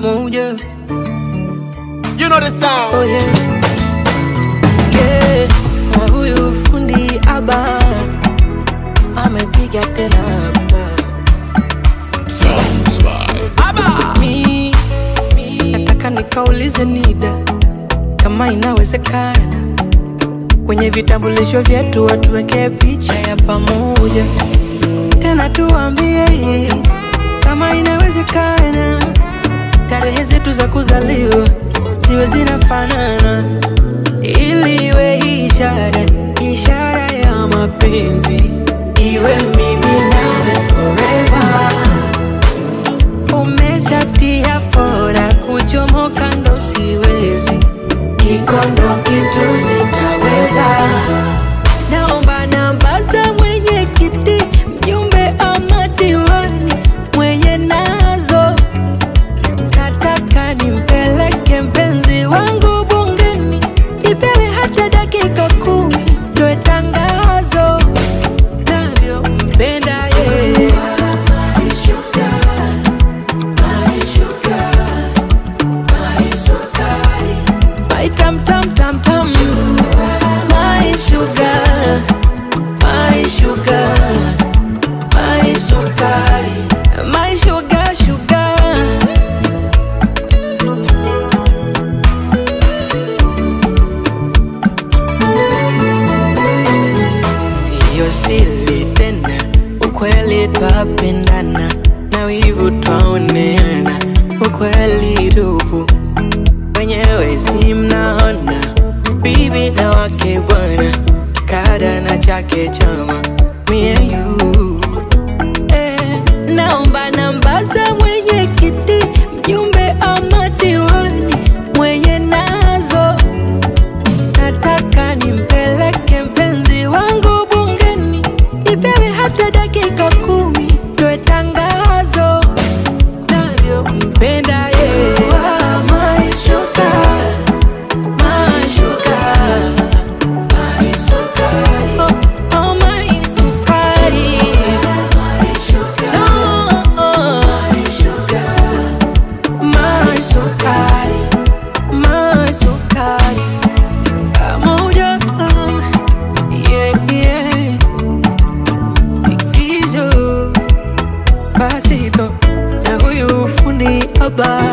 pamoja. You know the sound. Oh yeah. Yeah. Na huyu fundi aba amepiga tena hapa. Sounds by Mi nataka nikaulize NIDA kama inawezekana kwenye vitambulisho vyetu watuwekee picha ya pamoja, tena tuambie kama inawezekana tarehe zetu za kuzaliwa ziwe zinafanana, ili iwe ishara ishara ya mapenzi, iwe mimi nawe forever. Umeshatia fora kuchomoka ndo siwezi, iko ndo kitu sitaweza. Naomba namba za mwenyekiti, mjumbe ama diwani mwenye nazo nataka nimpeleke mpenzi wangu bungeni, ipewe hata dakika kumi, toe tangazo navyompenda yeye. My tam tam tam tam, my sugar, my sugar, my sukari, my sugar sugar. Siyo siri tena, ukweli twapendana na wivu twaoneana, ukweli tupu wenyewe si mnaona, bibi na wake bwana, kada na chake chama, me and you eh, naomba namba za mwenyekiti, mjumbe ama diwani mwenye nazo nataka nimpeleke mpenzi wangu bungeni, ipewe hata dakika kumi, toe tangazo navyompenda yeye. Ah, my sugar, my sugar, my sukari. Oh, oh, my sukari. No, my sukari, my sukari. Pamoja, yeah, yeah. Ikizo, Pasito na huyu fundi haba